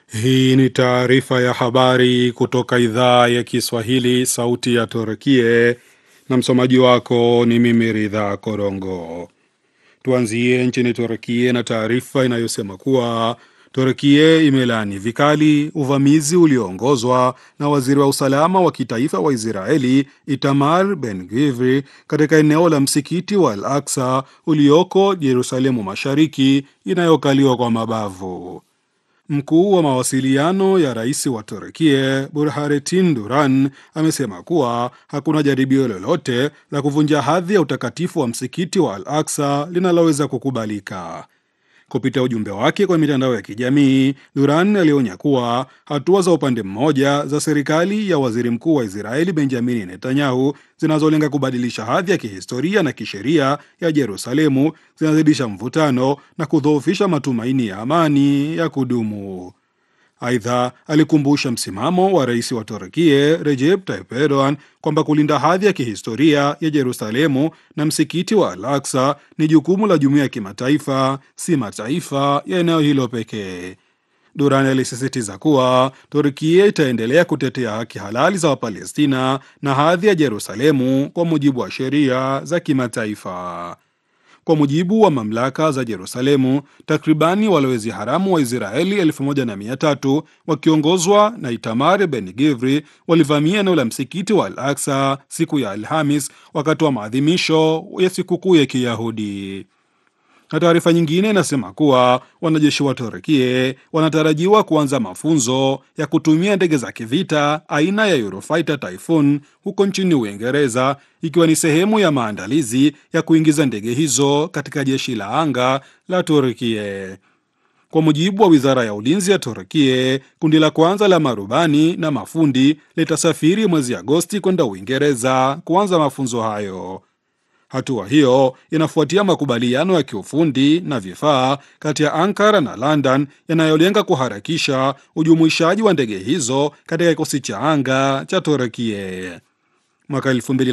Hii ni taarifa ya habari kutoka idhaa ya Kiswahili, sauti ya Turkie, na msomaji wako ni mimi Ridha Korongo. Tuanzie nchini Turkie na taarifa inayosema kuwa Turkie imelaani vikali uvamizi ulioongozwa na waziri wa usalama wa kitaifa wa Israeli Itamar Ben Gvir katika eneo la msikiti wa Al Aksa ulioko Yerusalemu Mashariki inayokaliwa kwa mabavu. Mkuu wa mawasiliano ya rais wa Turkie Burhanetin Duran amesema kuwa hakuna jaribio lolote la kuvunja hadhi ya utakatifu wa msikiti wa Al Aksa linaloweza kukubalika. Kupitia ujumbe wake kwa mitandao ya kijamii, Duran alionya kuwa hatua za upande mmoja za serikali ya waziri mkuu wa Israeli Benjamini Netanyahu zinazolenga kubadilisha hadhi ya kihistoria na kisheria ya Yerusalemu zinazidisha mvutano na kudhoofisha matumaini ya amani ya kudumu. Aidha, alikumbusha msimamo wa rais wa Turkie Recep Tayyip Erdogan kwamba kulinda hadhi ya kihistoria ya Yerusalemu na msikiti wa Al Aksa ni jukumu la jumuiya ya kimataifa, si mataifa ya eneo hilo pekee. Duran alisisitiza kuwa Turkia itaendelea kutetea haki halali za Wapalestina na hadhi ya Yerusalemu kwa mujibu wa sheria za kimataifa. Kwa mujibu wa mamlaka za Yerusalemu, takribani walowezi haramu wa Israeli elfu moja na mia tatu wakiongozwa na Itamar Ben Gvri walivamia eneo la msikiti wa Al Aksa siku ya Alhamis wakati wa maadhimisho ya sikukuu ya Kiyahudi. Na taarifa nyingine inasema kuwa wanajeshi wa Turkie wanatarajiwa kuanza mafunzo ya kutumia ndege za kivita aina ya Eurofighter Typhoon huko nchini Uingereza, ikiwa ni sehemu ya maandalizi ya kuingiza ndege hizo katika jeshi la anga la Turkie. Kwa mujibu wa wizara ya ulinzi ya Turkie, kundi la kwanza la marubani na mafundi litasafiri mwezi Agosti kwenda Uingereza kuanza mafunzo hayo. Hatua hiyo inafuatia makubaliano ya kiufundi na vifaa kati ya Ankara na London yanayolenga kuharakisha ujumuishaji wa ndege hizo katika kikosi cha anga cha Turekie. Mwaka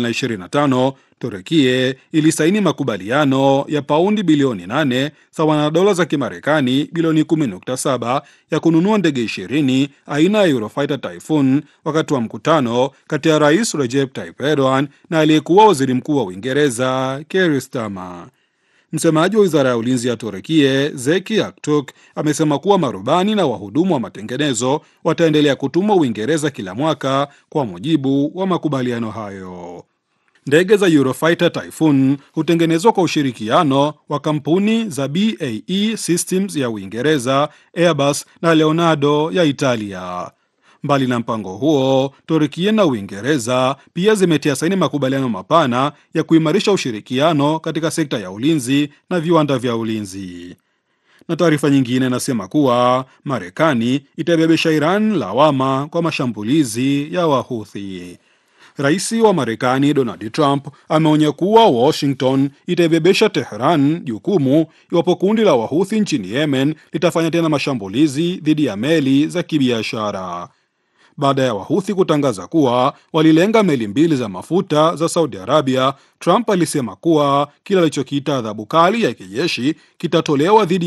2025 Turekie ilisaini makubaliano ya paundi bilioni 8 sawa na dola za Kimarekani bilioni 10.7 ya kununua ndege 20 aina ya Eurofighter Typhoon wakati wa mkutano kati ya Rais Recep Tayyip Erdogan na aliyekuwa waziri mkuu wa Uingereza Keir Starmer. Msemaji wa wizara ya ulinzi ya Turekie Zeki Aktuk amesema kuwa marubani na wahudumu wa matengenezo wataendelea kutumwa Uingereza kila mwaka kwa mujibu wa makubaliano hayo. Ndege za Eurofighter Typhoon hutengenezwa kwa ushirikiano wa kampuni za BAE Systems ya Uingereza, Airbus na Leonardo ya Italia. Mbali na mpango huo, Turkia na Uingereza pia zimetia saini makubaliano mapana ya kuimarisha ushirikiano katika sekta ya ulinzi na viwanda vya ulinzi. Na taarifa nyingine inasema kuwa Marekani itabebesha Iran lawama kwa mashambulizi ya Wahuthi. Rais wa Marekani Donald Trump ameonya kuwa Washington itaibebesha Tehran jukumu iwapo kundi la Wahuthi nchini Yemen litafanya tena mashambulizi dhidi ya meli za kibiashara. Baada ya Wahuthi kutangaza kuwa walilenga meli mbili za mafuta za Saudi Arabia, Trump alisema kuwa kile alichokiita adhabu kali ya kijeshi kitatolewa dhidi